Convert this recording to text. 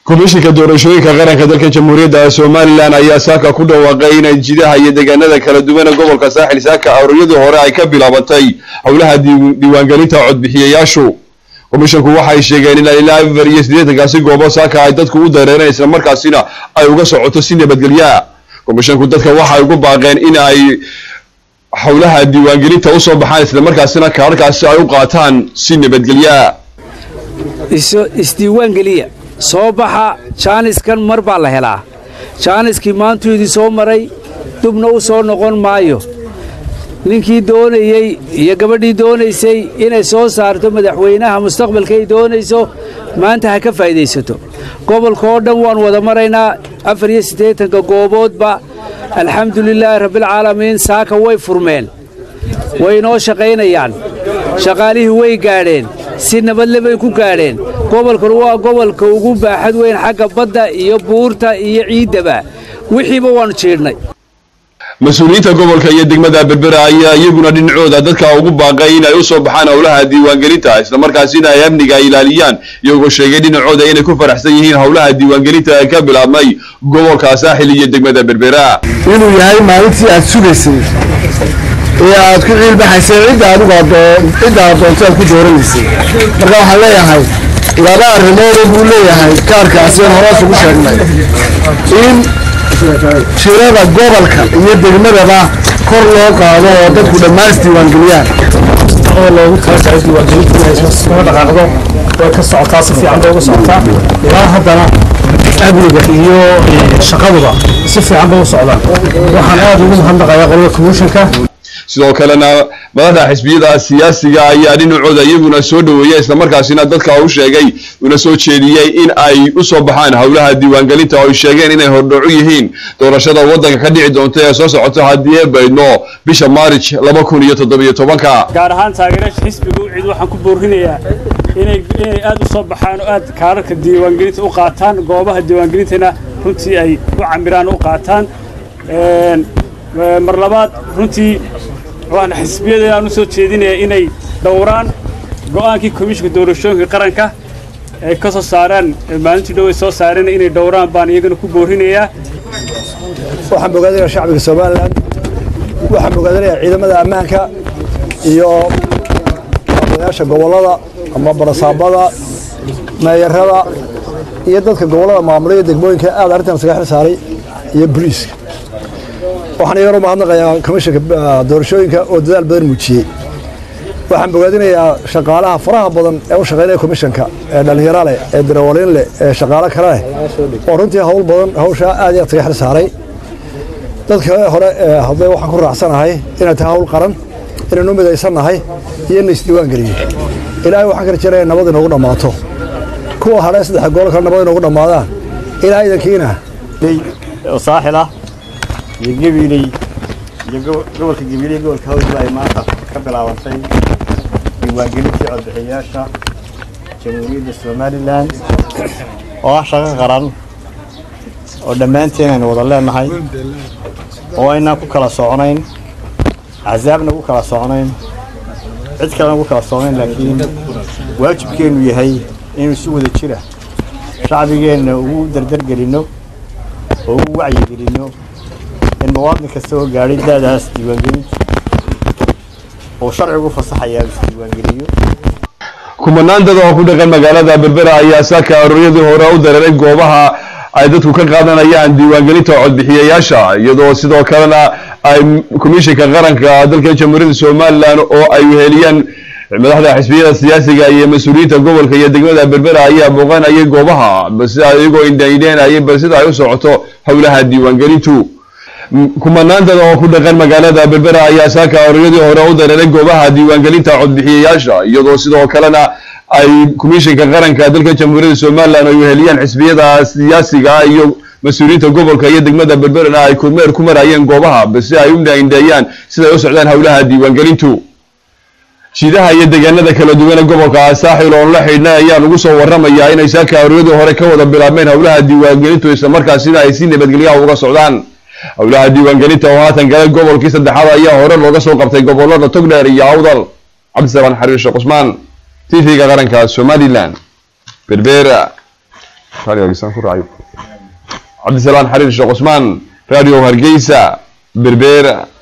komishinka doorashooyinka qaranka dalka jamhuuriyadda somalilan ayaa saaka ku dhawaaqay inay jidaha iyo deegaanada kala duwan ee gobolka saaxil saaka aroryadii hore ay ka bilaabatay howlaha diiwaangelinta codbixiyayaashu komishinku waxay sheegeen in ilaa afar iyo siddeetankaasi goobo saaka ay dadku u dareereen islamarkaasina ay uga socoto si nabadgelya komishinku dadka waxay ugu baaqeen in ay howlaha diiwaangelinta usoo baxaan islamarkaasina kaararkaasi ay u qaataan si nabadgelya isdiiwaangeliya soo baxa jaaniskan mar baa la helaa jaaniskii maantuu idin soo maray dubna u soo noqon maayo ninkii doonayey iyo gabadhii doonaysay inay soo saarto madaxweynaha mustaqbalka ay doonayso maanta ha ka faa'idaysato gobolka oo dhan waan wada maraynaa afar iyo siddeetanka gooboodba alxamdulilaahi rabbilcaalamiin saaka way furmeen way inoo shaqaynayaan shaqaalihii way gaadheen si nabadle bay ku gaadheen gobolkan waa gobolka ugu baaxad weyn xagga badda iyo buurta iyo ciiddaba wixiiba waannu jiidhnay mas-uuliyiinta gobolka iyo degmada berbera ayaa iyaguna dhinacooda dadka ugu baaqay inay u soo baxaan howlaha diiwaangelinta islamarkaasina ay amniga ilaaliyaan iyagoo sheegay dhinacooda inay ku faraxsan yihiin howlaha diiwaangelinta ee ka bilaabmay gobolka saaxil iyo degmada berbera inuu yahay maalintii aad sugaysay ee aad ku ciilbaxaysay cidda adigu cidda aad doonto aad ku dooranaysay marka waxaan leeyahay laba arrimoodoo buu leeyahay kaarkaasi aan horaas ugu sheegnay in tirada gobolka iyo degmadaba kor loo qaado oo dadku dhammaan isdiiwaangeliyaan oo loogu talagalay diiwaangelinta inay iskaga dhaqaaqdo way ka socotaa si fiican bay uga socotaa ilaa haddana amniga iyo shaqaduba si fiican bay u socdaan waxaan aad ugu mahadnaqayaa qolada commissionka sidoo kalena madaxda xisbiyada siyaasiga ayaa dhinacooda iyaguna soo dhoweeya islamarkaasina dadka u sheegay una soo jeediyey in ay u soo baxaan howlaha diiwaangelinta oo ay sheegeen inay hordhacu yihiin doorashada waddanka ka dhici doonta ee soo socoto haddii ee baydno bisha maarij laba kun iyo toddobiyo tobanka gaar ahaan taageerayaasha xisbiga cid waxaan ku boorinayaa inay inay aad u soo baxaan oo aad kaararka diiwaangelinta u qaataan goobaha diiwaangelintana runtii ay u camiraan u qaataan mar labaad runtii waxaan xisbiyada aan u soo jeedinaya inay dhowraan go'aankii komishinka doorashooyinka qaranka ay ka soo saaraan maalintii dhow ay soo saareen inay dhowraan baan iyagana ku boorinayaa waxaan bogaadinayaa shacbiga somalilan waxaan bogaadinayaa ciidamada ammaanka iyo odayaasha gobollada ama barasaabada meeyarada iyo dadka gobollada maamulaya degmooyinka aad arrintan isaga xil saaray iyo boliiska waxaan iyagana u mahadnaqayaa komishinka doorashooyinka oo dadaal badan muujiyey waxaan bogaadinayaa shaqaalaha faraha badan ee u shaqaynaya komishanka ee dhallinyaro leh ee darawaliin leh ee shaqaalo kale leh oo runtii hawl badan hawshaa aad iyo aad isaga xil saaray dadka hore ee hadlay waxaan ku raacsanahay inay tahay hawl qaran inaynu midaysannahay iyo in la isdiiwaan geliyo ilaahay waxaan ka rajaynaya nabad inoogu dhammaato kuwa hadhee saddexa gool kale nabad inoogu dhammaadaan ilaahay idankiina saaxil ah iyo gabiiley iyo gobolka gabiiley gobolka hawdba ay maanta ka bilaabantay diiwaangelintii codbixiyayaasha jamhuuriyadda somalilan oo ah shaqo qaran oo dhammaanteen aynu wada leenahay oo aynaan ku kala socnayn axsaabna ku kala socnayn cid kalena ku kala socnayn laakiin waajibkeennu yahay inaynu si wada jira shacbigeenna ugu dardargelinno oo ugu wacyigelinno in muwaadin kasta oo gaadhay daadaas diiwaangelinta uu sharcigu fasaxayaa isdiiwaangeliyo kumanaan dad oo ku dhaqan magaalada berbera ayaa saaka aroryadii hore u dareeray goobaha ay dadku ka qaadanayaan diiwaangelinta codbixiyayaasha iyadoo sidoo kalena ay komishinka qaranka dalka jamhuuriyadda somalilan oo ay weheliyaan madaxda xisbiyada siyaasiga iyo mas-uuliyiinta gobolka iyo degmada berbera ayaa booqanayay goobaha sida iyagoo indhaindheenayay bal sida ay u socoto howlaha diiwaangelintu kumanaan dad oo ku dhaqan magaalada berbera ayaa saaka aroryadii hore u dareeray goobaha diiwaangelinta codbixiyayaasha iyadoo sidoo kalena ay komishinka qaranka dalka jamhuuriyadda somalilan ay weheliyaan xisbiyada siyaasiga iyo mas-uuliyiinta gobolka iyo degmada berberana ay kormeer ku marayeen goobaha balse ay u indhaindheeyaan siday u socdaan howlaha diiwaangelintu jiidaha iyo deegaanada kala duwan ee gobolka saaxil oon la xidhnay ayaa lagu soo waramayaa inay saaka aroryadii hore ka wada bilaabmeen howlaha diiwaangelintu islamarkaasina ay si nabadgelyaha uga socdaan howlaha diiwaangelinta oo haatan galay gobolkii saddexaad ayaa hore looga soo qabtay gobolada togdheer iyo awdal cabdisalaan xariir sheekh cusmaan t v-ga qaranka somalilan berbera radio hargeysa ku raacayo cabdisalaan xariir sheekh cusmaan radio hargeysa berbera